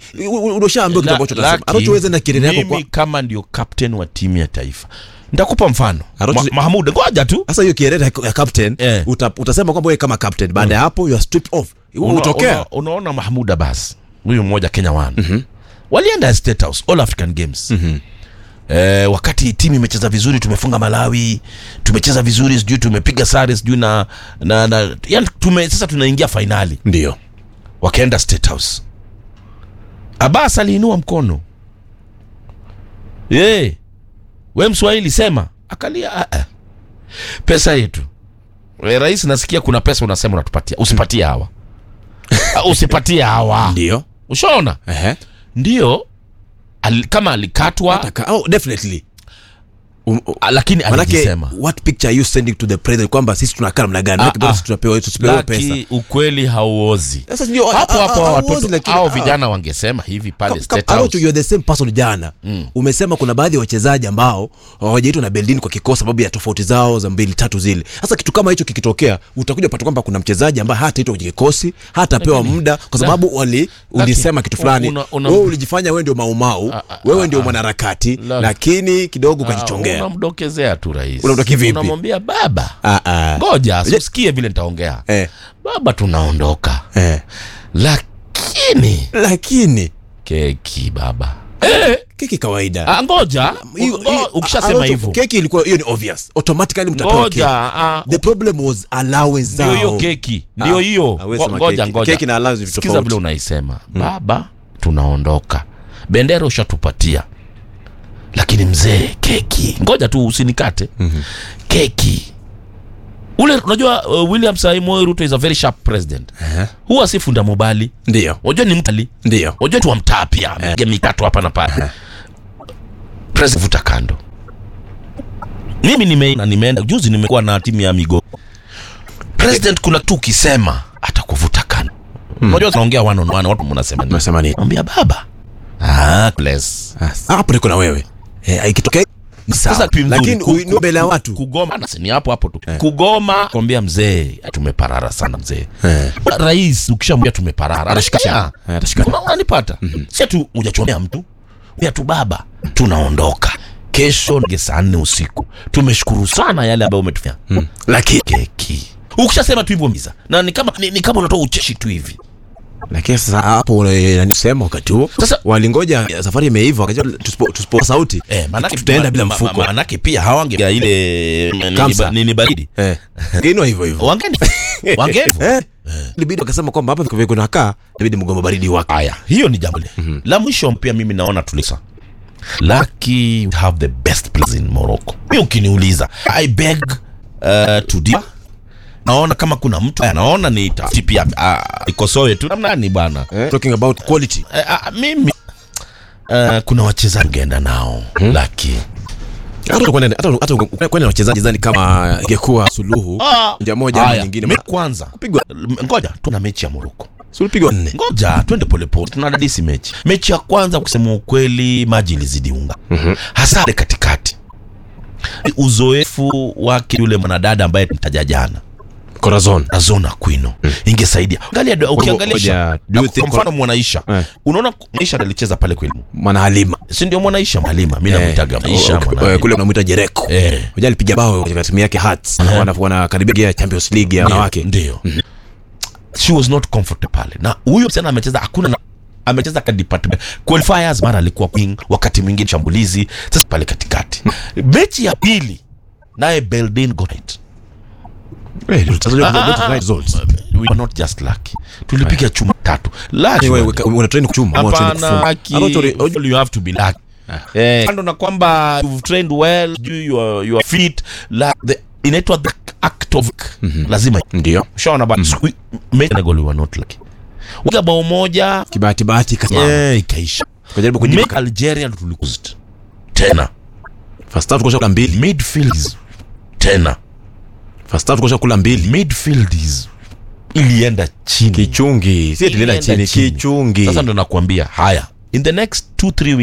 unashaambiwa kitu ambacho utasema Laki, anachoweza na kirere yako kwa mimi kama ndio captain wa timu ya taifa nitakupa mfano Arocho- Ma, Mahmud ngoja tu sasa hiyo kirere ya ya captain Eh. uta, utasema kwamba wewe kama captain baada ya hapo you are stripped off Una- utokea una- unaona mahmud abbas huyu mmoja kenya one mm-hmm. walienda State House, all african games mm-hmm. Eh, wakati timu imecheza vizuri tumefunga malawi tumecheza vizuri sijui tumepiga sare sijui na, na, na yani tume, sasa tunaingia fainali ndio wakaenda State House. Abbas aliinua mkono ye we mswahili sema akalia "Ah, ah. pesa yetu e, rais nasikia kuna pesa unasema unatupatia usipatie hawa Ah, usipatie hawa ndio ushaona ehe ndio al, kama alikatwa Taka- oh, definitely Um, um, ah, lakini manake alijisema what picture are you sending to the president kwamba sisi tunakaa namna gani Ah, Manake bora ah. sisi tunapewa tusipewe pesa laki ukweli hauozi sasa ndio hapo ah, hapo ah, hao hauozi, watoto lakini, au ah, vijana wangesema hivi pale Kam- State kam- House. Arocho, you are the same person jana umesema kuna baadhi ya wachezaji ambao hawajaitwa na beldin kwa kikosi sababu ya tofauti zao za mbili tatu zile sasa kitu kama hicho kikitokea utakuja upata kwamba kuna mchezaji ambaye hataitwa kwenye kikosi hatapewa Lakini- muda kwa sababu wali ulisema kitu fulani una- una- wewe ulijifanya wewe ndio maumau Ah, ah, wewe ah, ndio ah. mwanaharakati La- lakini kidogo Ah, ukajichongea unamdokezea tu rais Unamdoki vipi? unamwambia baba Ah, ah. ngoja usikie vile nitaongea Eh, baba tunaondoka eh. lakini lakini keki baba keki kawaida ah, ngoja Hiyo- ngo- hiyo- ukishasema Arocho, hivyo keki ilikuwa hiyo ni obvious automatically mtapewa ngoja keki ah, the problem was allowance ndio hiyo zao keki ndio Ah, hiyo hawezi Ngo- sema ngoja keki. ngoja Keki na allowance vitu sikiza tofauti. vile unaisema baba tunaondoka bendera ushatupatia lakini mzee keki ngoja tu usinikate mm-hmm. keki ule unajua uh, william saimoe ruto is a very sharp president Eh, huwa si funda mobali ndio wajua ni mtali ndio wajua tu wa mtaa pia amepiga mikato hapa na pale president vuta kando mimi nime, na nimeenda juzi nimekuwa na timu ya migo president kuna tu ukisema atakuvuta kando unajua tunaongea one on one watu mnasema nini unasema nini mwambia baba ah bless Ah, hapo niko na wewe eh, ikitokea ni sawa. Sasa kipi mzuri? lakini Ku- uinue mbele ya watu kugoma na si ni hapo hapo tu kugoma kwambia mzee tumeparara sana mzee Eh. rais ukishamwambia tumeparara anashika Eh, atashika. Una- unanipata si tu hujachomea mtu ya tu baba tunaondoka kesho nge saa nne usiku tumeshukuru sana yale ambayo umetufanya lakini keki ukishasema tu hivyo miza na ni kama ni, ni kama unatoa ucheshi tu hivi lakini sasa hapo nisema wakati huo Sasa- walingoja eh, safari imeiva wakajua tusipo tusipo sauti Eh, manake tutaenda bila ma- ma- mfuko manake pia hawange ya ile nini Kamsa. ba- nini baridi eh ngine hivyo hivyo wangeni wangeni eh libidi wakasema kwamba hapa viko kunakaa ibidi mgomba baridi wake haya hiyo ni jambo le la mwisho pia mimi naona tulisa lucky we have the best players in morocco mi ukiniuliza i beg uh, to differ. naona kama kuna mtu anaona ni tafiti pia uh, ikosoe tu namnani bwana eh? talking about quality uh, uh, mimi uh, kuna wachezaji ungeenda nao hmm? laki hata kwenda hata hata kwenda na wachezaji zani kama ingekuwa suluhu njia moja ama Haya, nyingine me- ma- kwanza kupigwa ngoja tuna mechi ya moroko sulipigwa nne ngoja twende polepole tunadadisi mechi mechi ya kwanza kusema ukweli maji ilizidi unga mm-hmm. hasa ile katikati uzoefu wake yule mwanadada ambaye nitaja jana corazon azona kwino mm. ingesaidia angalia do- ukiangalia Ngoja, do you kwa think- mfano mwanaisha Eh. unaona mwanaisha alicheza pale kweli mwana halima si ndio mwanaisha mwalima mi namwitaga maisha Eh, Mwana- kule unamwita jereko Eh. Unajua alipiga bao katika timu yake Hearts wana wanakaribia Champions League ya wanawake ndio she was not comfortable pale na huyo msichana amecheza hakuna na amecheza ka department qualifiers mara alikuwa wing wakati mwingine shambulizi sasa pale katikati mechi ya pili naye Beldin got it Eh, tutazaje Ah, kupata ah, ah. results we were not just lucky tulipiga chuma tatu Lucky wewe wali- una train kuchuma ama train hapana kufunga lucky, Ama tori- you have to be lucky eh kando na kwamba you've trained well you your your feet la the inaitwa the act of lazima ndio shaona ba mm. mechi na goal we were not lucky Waga bao moja kibahati bahati kasimama eh ikaisha kujaribu Make kujipa Algeria tulikuzed tena first half tukosha kula mbili midfields tena first half tukosha kula mbili midfields ilienda chini kichungi si ilienda Ilienda chini chini. kichungi sasa ndo nakwambia haya in the next 2 3 weeks